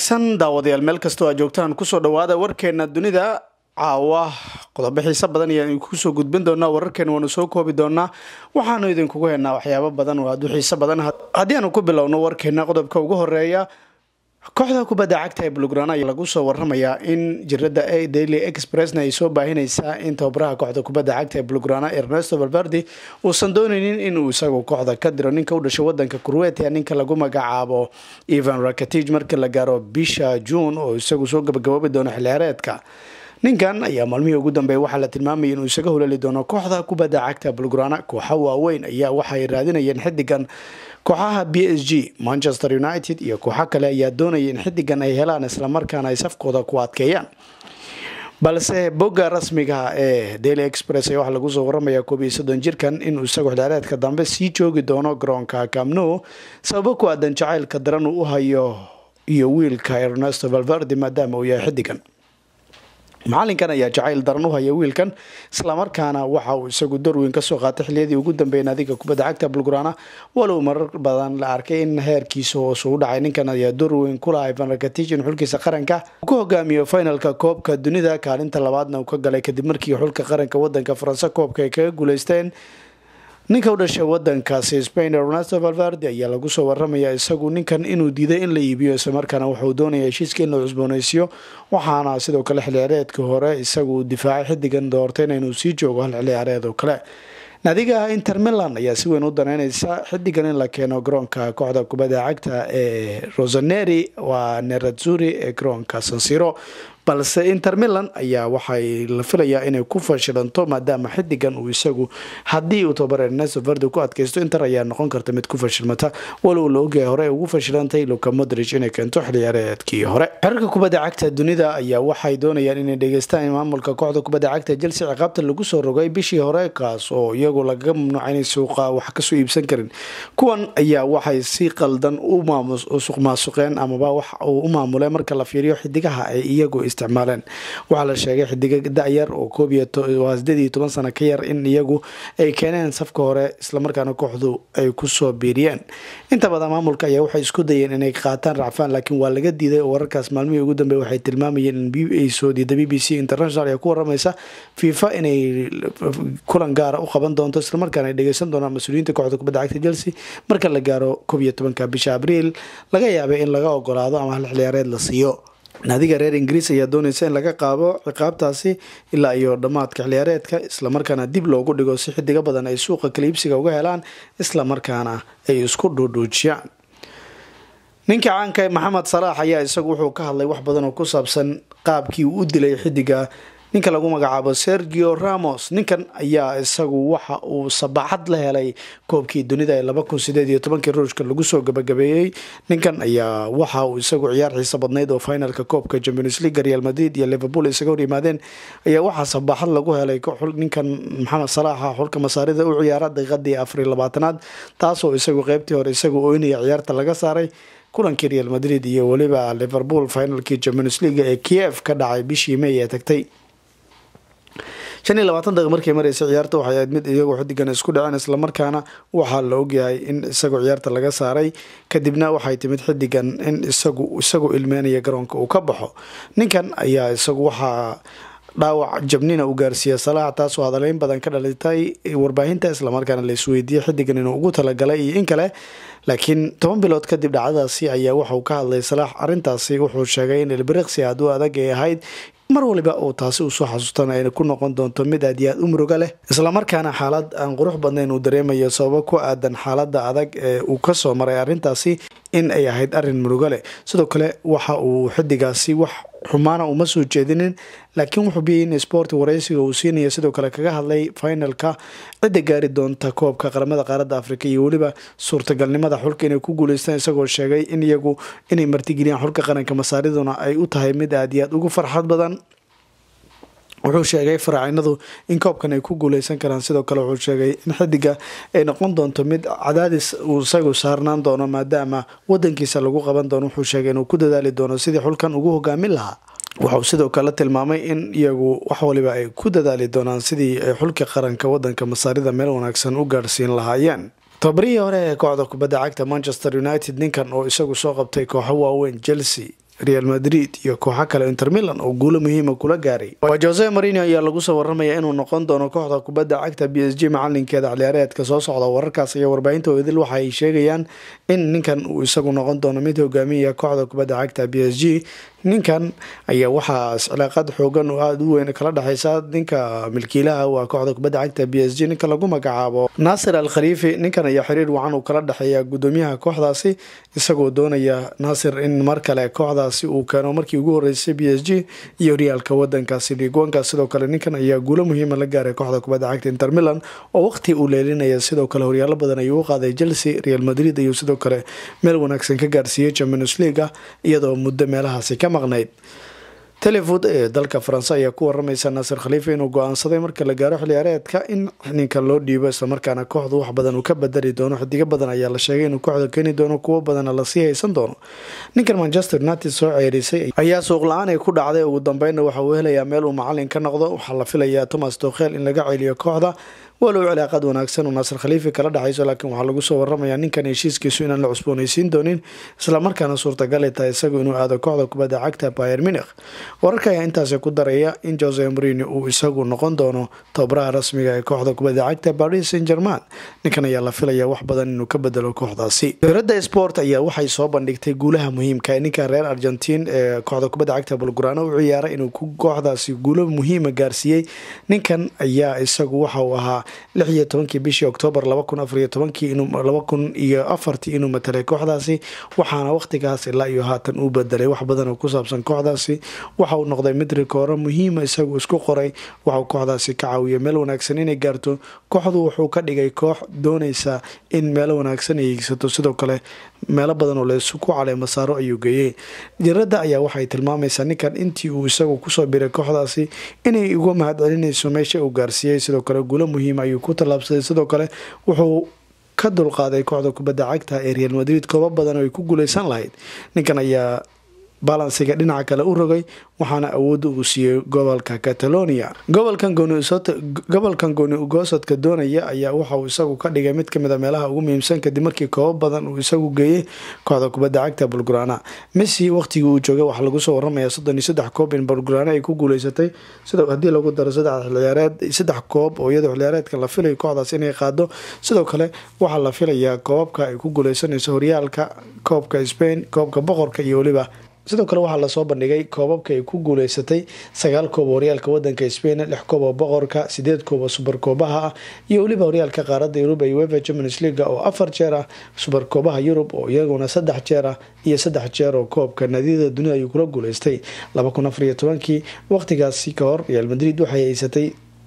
wanaagsan daawadayaal meel kastoo aa joogtaan kusoo dhawaada warkeena dunida caawa qodobo xiise badan ayaan kusoo gudbin doonaa wararkeena waanu soo koobi doonaa waxaanu idinkugu heenaa waxyaabo badan oo aad u xiise badan haddii aanu ku bilowno warkeena qodobka ugu horeeya kooxda kubadda cagta ee bulgrana ayaa lagu soo waramayaa in jirada a daily expressna ay soo baahinaysaa in tababaraha kooxda kubadda cagta ee bulgrana ernesto valverdi uusan dooneynin inuu isagu kooxda ka diro ninka u dhashay wadanka kurwetia ninka lagu magacaabo evan rakatij markii la gaaro bisha juun oo isagu soo gabagaboobi doono xilciyaareedka ninkan ayaa maalmihii ugu dambeeya waxaa la tilmaamayay inuu isaga hulali doono kooxda kubadda cagta bulgrana kooxa waaweyn ayaa waxay raadinayeen xidigan kooxaha b s g manchester united iyo kooxo kale ayaa doonaya in xidigan ay helaan islamarkaana ay safkooda ku adkeeyaan balse bogga rasmiga ee daily express ayaa waxaa lagu soo waramaya koob iyo soddon jirkan inuu isagu xilciyaareedka dambe sii joogi doono garoonka camno sababo ku aadan jacaylka daran uu u hayo iyo wiilka ernesto valverdi maadaama uu yahay xidigan macalinkan ayaa jacayl daran u haya wiilkan islamarkaana waxa uu isagu dorweyn kasoo qaatay xiliyadii ugu dambeeyay naadiga kubadda cagta bulgrana walow marar badan la arkay in heerkiisa hoos uu dhacay ninkan ayaa dorweyn kulahay vanrakatijin xulkiisa qaranka uu ku hogaamiyo finalka koobka dunida kaalinta labaadna uu ka galay kadib markii xulka qaranka wadanka faranse koobka ay kaga guuleysteen ninka u dhashay wadankaasi spain ernesto valverdi ayaa lagu soo waramaya isagu ninkan inuu diiday in la iibiyo islamarkaana wuxuu doonaya heshiiska in la cusbooneysiiyo waxaana sidoo kale xilciyaareedka hore isagu difaacay xidigan doortayna inuu sii joogo hal xilciyaareed oo kale naadiga inter milan ayaa si weyn u daneyneysa xidigan in la keeno garoonka kooxda kubadda cagta ee rosaneri waa nerazzuri ee garoonka sansiro balse inter milan ayaa waxay la filayaa inay ku fashilanto maadaama xidigan uu isagu haddii uu tababar ernesto verdi ku adkaysto inter ayaa noqon karta mid ku fashilmata walow la ogyahay hore ugu fashilantay luka modrich inay keento xilciyaareedkii hore xerarka kubadda cagta dunida ayaa waxay doonayaan inay dhegeystaan maamulka kooxda kubadda cagta chelsea ciqaabta lagu soo rogay bishii hore kaas oo iyagu lagaga mamnuuca inay suuqa wax kasoo iibsan karin kuwan ayaa waxay si qaldan u suq maasuqeen amaba wax uu u maamuleen marka la fiiriyo xidigaha ay iyagu isticmaaleen waxaa la sheegay xidiga da-yar oo koob iyo sideed iyo toban sano ka yar in iyagu ay keeneen safka hore islamarkaana kooxdu ay kusoo biiriyeen inta badan maamulka ayaa waxay isku dayeen inay qaataan racfaan laakiin waa laga diiday oo wararkaas maalmihii ugu dambeey waxay tilmaamayeen in ay soo diida b b c international ee ku waramaysa fifa inay kulan gaara u qaban doonto islamarkaana ay dhegeysan doonaan mas-uuliyiinta kooxda kubadda cagta chelsea marka la gaaro koob iyo tobanka bisha abriil laga yaabay in laga ogolaado ama hal xilciyaareed la siiyo naadiga reer ingiriis ayaa dooneysa in laga qaado ciqaabtaasi ilaa iyo dhammaadka xilciyaareedka islamarkaana dib loogu dhigo si xidiga badan ay suuqa kaliibsiga uga helaan islamarkaana ay isku dhuudhuujiyaan ninka caanka maxamed salaax ayaa isagu wuxuu ka hadlay wax badan oo ku saabsan qaabkii uu u dilay xidiga ninka lagu magacaabo sergio ramos ninkan ayaa isagu waxa uu sabaxad la helay koobkii dunida ee laba kun sideed iyo tobankii ruushka lagu soo gabagabeeyey ninkan ayaa waxa uu isagu ciyaar xiisa badnayd oo finalka koobka champions league real madrid iyo liverpool isaga hor yimaadeen ayaa waxaa sabaxad lagu helay ninkan maxamed salaaxa xulka masaarida u ciyaara daqiiqadii afariy labaatanaad taasoo isagu qeybtii hore isagu oynaya ciyaarta laga saaray kulankii real madrid iyo weliba liverpool finalkii champions league ee kiev ka dhacay bishii may ee tagtay shan iyo labaatan daqiiq markay mareysa ciyaarta waxay ahayd mid iyagoo xidigan isku dhaceen islamarkaana waxaa la ogyahay in isagoo ciyaarta laga saaray kadibna waxay timid xidigan in isagu isagoo ilmeynaya garoonka uu ka baxo ninkan ayaa isagu waxaa dhaawac jabnina uu gaarsiiya salaax taasoo hadaleyn badan ka dhalitay warbaahinta islamarkaana la isweydiiyey xidigan inuu ugu talagalay iyo in kale laakiin toban bilood kadib dhacdadaasi ayaa waxauu ka hadlay salaax arintaasi wuxuu sheegay in ilbiriqsi aad u adag ay ahayd mar waliba uu taasi usoo xasuustana ay ku noqon doonto mid aad iyo aad u muruga leh islamarkaana xaalad aan qurux badnayn uu dareemayo sababo ku aadan xaalada adag ee uu kasoo maray arintaasi in ay ahayd arin murugo leh sidoo kale waxa uu xidigaasi wax xumaana uma soo jeedinin laakiin wuxuu biyay in sport wareysiga uu siinaya sidoo kale kaga hadlay finalka cidda gaari doonta koobka qaramada qaaradda afrika iyo weliba suurtagalnimada xulka inay ku guuleystaan isagoo sheegay in iyagu inay martigeliyaan xulka qaranka masaariduna ay u tahay mid aad iyo aad ugu farxad badan wuxuu sheegay faraacinadu in koobkan ay ku guuleysan karaan sidoo kale wuxuu sheegay in xidiga ay noqon doonto mid cadaadis uu isagu saarnaan doono maadaama wadankiisa lagu qaban doono wuxuu sheegay inuu ku dadaali doono sidii xulkan ugu hogaamin lahaa waxauu sidoo kale tilmaamay in iyagu wax waliba ay ku dadaali doonaan sidii ay xulka qaranka wadanka masaarida meel wanaagsan u gaarhsiin lahaayeen tobarihii hore ee kooxda kubadda cagta manchester united ninkan oo isagu soo qabtay kooxo waaweyn chelsea real madrid iyo kooxo kale inter milan oo guulo muhiima kula gaaray jose marino ayaa lagu soo waramaya inuu noqon doono kooxda kubadda cagta b s g macalinkeeda ciyaareedka soo socda wararkaas iyo warbaahinta idil waxa ay sheegayaan in ninkan uu isagu noqon doono mid hogaamiya kooxda kubadda cagta b s g ninkan ayaa waxaa cilaaqad xoogan oo aada u weyn kala dhexeysa ninka milkiilaha waa kooxda kubadda cagta b s g ninka lagu magacaabo naasir al khaliifi ninkan ayaa xiriir wacan uu kala dhexeeya gudoomiyaha kooxdaasi isagoo doonaya naasir in mar kale kooxdaasi uu keeno markii ugu horeysay b s g iyo horyaalka wadankaasi liigwanka sidoo kale ninkan ayaa guulo muhiima la gaaray kooxda kubadda cagta inter milan oo waqti uu leelinaya sidoo kale horyaalo badan ayuu u qaaday chelsea real madrid ayuu sidoo kale meel wanaagsan ka gaarsiiyey champions leaga iyadoo muddo meelahaasi ka maqnayd telefood ee dalka faranse ayaa ku waramaysa naasir khaliifa inuu go-aansaday marka la gaaro xiliyaareedka in ninka loo dhiibo islamarkaana kooxdu wax badan uu ka badali doono xidigo badan ayaa la sheegay inuu kooxda keeni doono kuwo badanna lasii haysan doono ninkan manchester united soo ceerisay ayaa suuq la-aan ay ku dhacday ugu dambeynna waxa uu helayaa meel uu macalin ka noqdo waxaa la filayaa thomas dokhel in laga celiyo kooxda walow cilaaqad wanaagsan uu naasir khaliifi kala dhexayso laakiin waxaa lagu soo waramayaa ninkan heshiiskiisu inaan la cusboonaysiin doonin islamarkaana suurtagal ay tahay isagu inuu aado kooxda kubadda cagta bayer minikh wararka ayaa intaasi ku daraya in jose marino uu isagu noqon doono tababaraha rasmiga ee kooxda kubadda cagta paris saint german ninkan ayaa la filaya wax badan inuu ka bedelo kooxdaasi dowladda sport ayaa waxay soo bandhigtay guulaha muhiimka ninkan reer argentiin ee kooxda kubadda cagta bulgurano u ciyaaray inuu kooxdaasi guulo muhiima gaarsiiyey ninkan ayaa isagu waxa uu ahaa lix iyo tobankii bishii oktoobar laba kun afariyo tobankii laba kun iyo afartii inuu matalay kooxdaasi waxaana waqtigaas ilaa iyo haatan uu bedelay wax badan oo ku saabsan kooxdaasi waxa uu noqday mid rikooro muhiima isagu isku qoray waxauu kooxdaasi ka caawiyay meel wanaagsan inay gaarto kooxdu wuxuu ka dhigay koox doonaysa in meelo wanaagsan ay hiigsato sidoo kale meelo badan oo laysku caleema saaro ayuu geeyey jaradda ayaa waxay tilmaamaysaa ninkan intii uu isagu kusoo biray kooxdaasi inay uga mahad celinayso meesha uu gaarsiiyey sidoo kale guulo muhiima ayuu ku tallaabsaday sidoo kale wuxuu ka dulqaaday kooxda kubadda cagta ee real madrid koobo badan oo ay ku guuleysan lahayd ninkan ayaa balansiga dhinaca kale u rogay waxaana awoodda uu siiyey gobolka catalonia gobolkan gooni ugoosadka doonaya ayaa waxauu isagu ka dhigay mid kamid a meelaha ugu muhiimsan kadib markii koobo badan uu isagu geeyey kooxda kubadda cagta bulgurana messi waqtigii uu joogay waxaa lagu soo waramaya soddon iyo saddex koob in bulgurana ay ku guuleysatay sidoo haddii lagu daro saddex xilciyaareed saddex koob oo iyadoo xilciyaareedka la filayo kooxdaas inay qaado sidoo kale waxaa la filayaa koobabka ay ku guuleysanayso horyaalka koobka spain koobka boqorka iyo weliba sidoo kale waxaa lasoo bandhigay koobabka ay ku guuleysatay sagaal koob oo horyaalka wadanka spain lix koob oo boqorka sideed koob oo subarkoobaha ah iyo weliba horyaalka qaaradda yurub ee uefa champions leaga oo afar jeer ah subarkoobaha yurub oo iyaguna saddex jeer ah iyo saddex jeer oo koobka naadiyada dunida ayuu kula guuleystay laba kun afariyo tobankii waqtigaasi ka hor real madrid waxay haysatay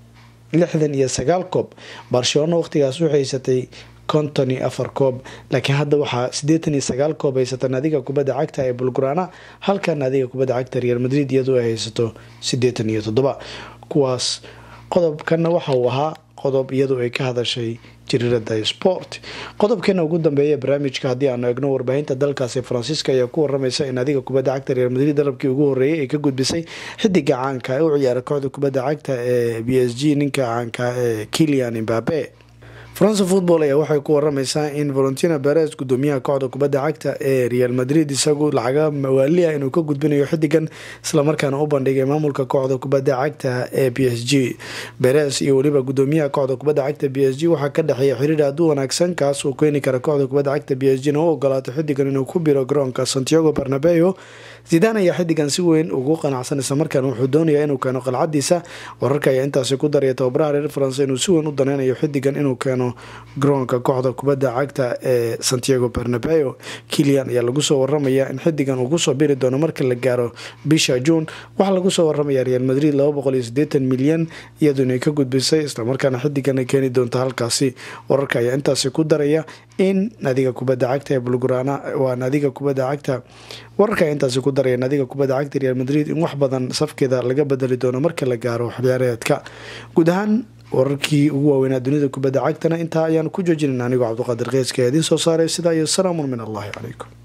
lixdan iyo sagaal koob barcelona waqtigaas waxay haysatay konton iyo afar koob laakiin hadda waxaa siddeetan iyo sagaal koob haysata naadiga kubadda cagta ee bulgurana halka naadiga kubadda cagta real madrid iyadoo ay haysato siddeetan iyo toddoba kuwaas qodobkana waxa uu ahaa qodob iyadoo ay ka hadashay jiriirada sport qodobkeena ugu dambeeya barnaamijka haddii aanu egno warbaahinta dalkaasi faransiiska ayaa ku waramaysa in adiga kubadda cagta real madrid dalabkii ugu horeeyay ay ka gudbisay xidiga caanka ee u ciyaara kooxda kubadda cagta ee b s g ninka caanka ee kilian imbabe france football ayaa waxay ku waramaysaa in valentina beres gudoomiyaha kooxda kubadda cagta ee real madrid isagu lacaga mawaali ah inuu ka gudbinayo xidigan islamarkaana u bandhigay maamulka kooxda kubadda cagta ee b s g beres iyo weliba gudoomiyaha kooxda kubadda cagta b s g waxaa ka dhexeeya xiriir aad u wanaagsan kaas uu keeni kara kooxda kubadda cagta b s g na u ogolaato xidigan inuu ku biro garoonka santiago barnabeo zidaan ayaa xidigan si weyn ugu qanacsan islamarkaana wuxuu doonayaa inuu keeno qalcadiisa wararka ayaa intaasi ku daraya tababaraha reer faranse inuu si weyn u daneynayo xidigan inuu keeno garoonka kooxda kubadda cagta ee santiago barnabeo kilian ayaa lagu soo waramaya in xidigan uu kusoo biri doono marka la gaaro bisha juun waxaa lagu soo waramaya real madrid milyan iyadoo inay ka gudbisay islamarkaana xidigan ay keeni doonto halkaasi wararka ayaa intaasi ku daraya in naadiga kubadda cagta ee bulgurana waa naadiga kubadda cagta wararka ayaa intaasi ku daraya naadiga kubadda cagta real madrid in wax badan safkeeda laga bedeli doono marka la gaaro xilciyaareedka guud ahaan wararkii ugu waaweynaa dunida kubadda cagtana intaa ayaanu ku joojinayna anigoo cabdiqaadir qeyska ee idiin soo saaray sidaa iyo salaamun min allahi calaykum